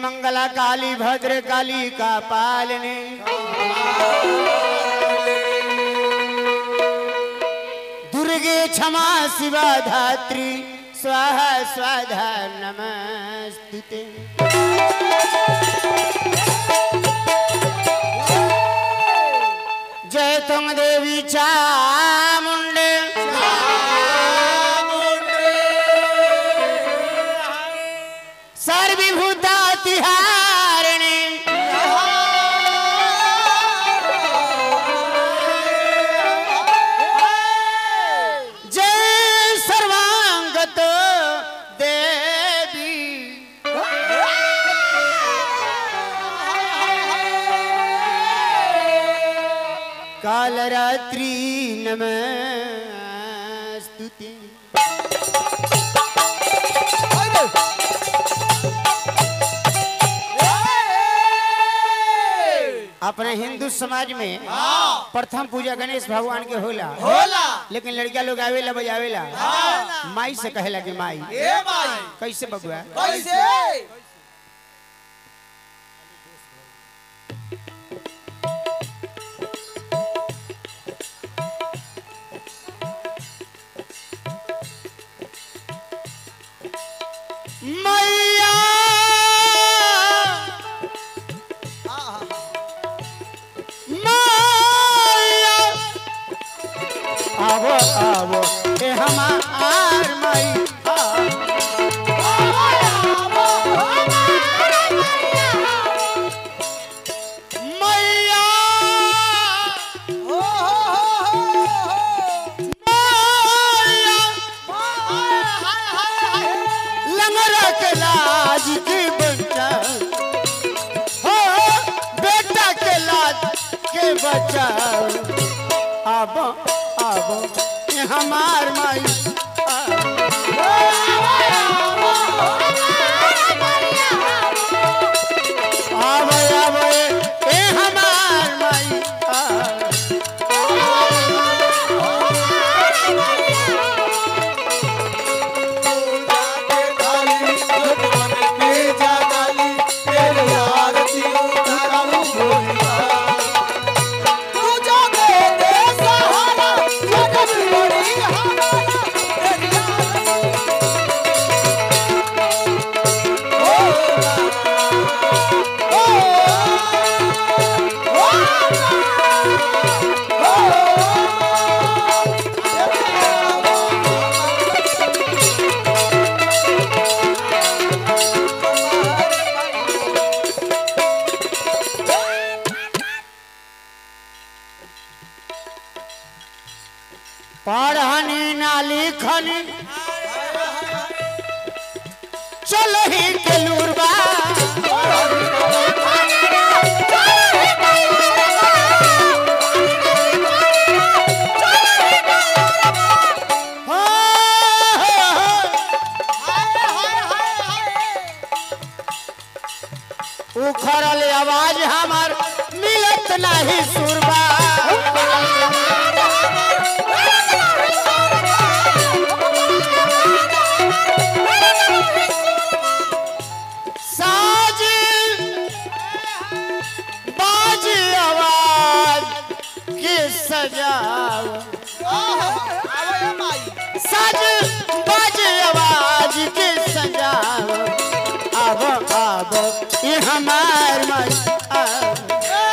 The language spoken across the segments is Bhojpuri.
मंगला काली भद्र काली का पालने दुर्गे क्षमा शिवा धात्री स्वाहा स्वाधा नमस्तुते जय तुंग देवी चामुंडे सर्वभूता तिहारिणी जय सर्वांगत देवी कालरात्रि नमस्तुते अपने हिंदू समाज में प्रथम पूजा गणेश भगवान के होला होला लेकिन लड़का लोग आवेला बजावेला माई से कहेला कि माई ए माई कैसे बबुआ कैसे मैया मैया आवो आवो ए हमार माई आ। मैया हो हो हो मैया लंगरा के लाज की बच्चा हो बेटा के लाज के बच्चा अब अब ये हमार माई अब अब ये हमार माई आ। पढ़नी ना लिखनी चल ही के लूरबा हो, हो, हो। उखड़ल आवाज हमर मिलत नाही सुरबा साज बाज आवाज के सजाव साज बाज आवाज के सजाव अब अब ये हमार माई अब।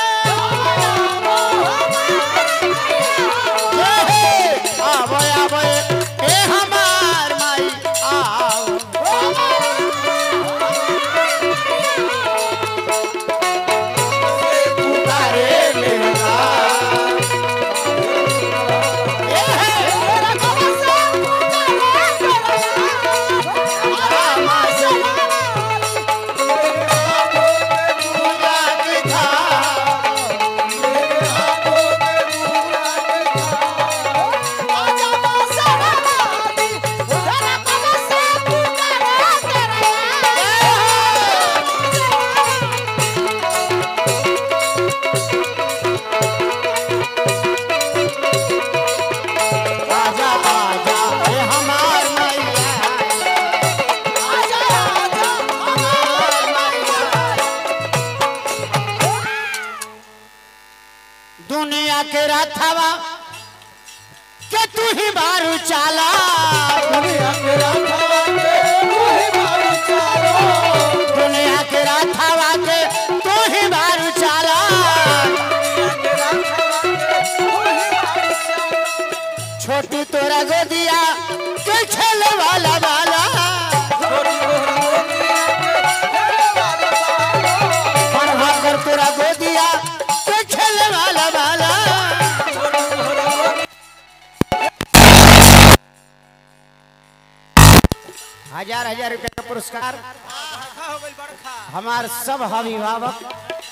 आब आब ए हमार माई आब पुकारे लेना ए हे रामा से पूजा के ही बारू चाला दुनिया के राखवा के कोई बारू चालो दुनिया के राथावा के तू ही बारू चाला दुनिया के राखवा के कोई बारू चालो छोटी तोरा गोदिया के खेले वाला वाला छोटी मोहरी दुनिया के खेले वाला बालो पढ़वा कर तोरा गोदिया के खेले वाला वाला छोटी मोहरी हजार हजार रुपए का पुरस्कार बड़खा हो गई बड़खा हमार सब अभिभावक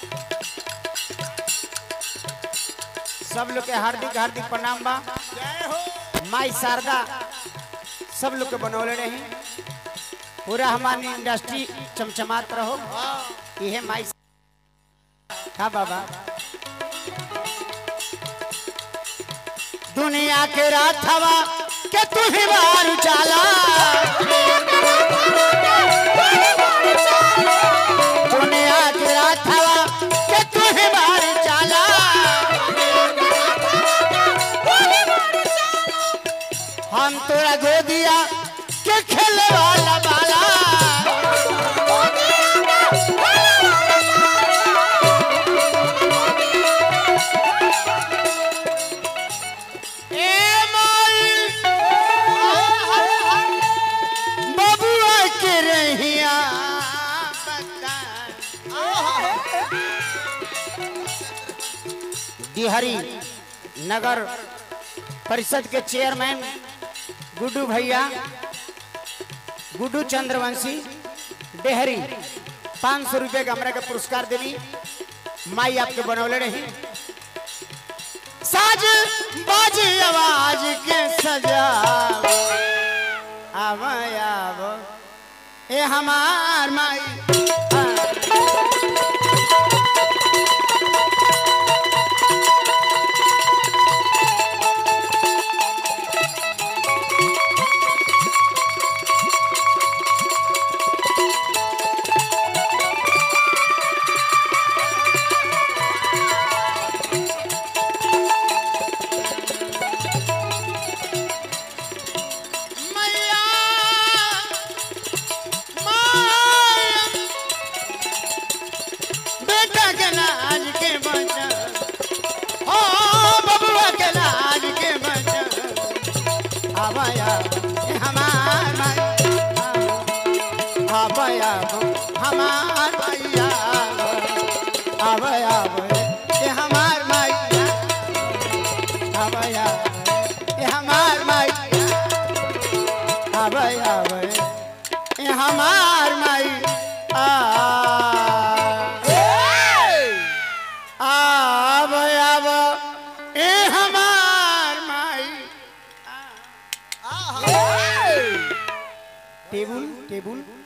सब लोग के हार्दिक हार्दिक प्रणाम बा जय हो माई शारदा सब लोग के बनौले रही पूरा हमारी इंडस्ट्री चमचमात रहो यह माई का बाबा दुनिया के राथवा के तू ही बारू चाला दुनिया के राथवा के तू ही बारू चाला हम तोरा गोदिया के खेले वाला बाला ए माई बबुआ के रहिया बता दिहरी नगर परिषद के चेयरमैन गुड्डू भैया गुड्डू चंद्रवंशी डेहरी पाँच सौ रुपये का हमरा के पुरस्कार देनी माई आपके बनौले रही साज बाज आवाज के सजा आव आव ए हमार माई हाँ। मैया माया बेटा के लाज के बचा हो बबुआ के लाज के बचा आवाया ए हमार माई आवाया हमार मैया आवाया ए हमार मैया आवाया ए हमार मैया आवे आवे ए हमार माई आ आवे आवे ए हमार माई टेबुल टेबुल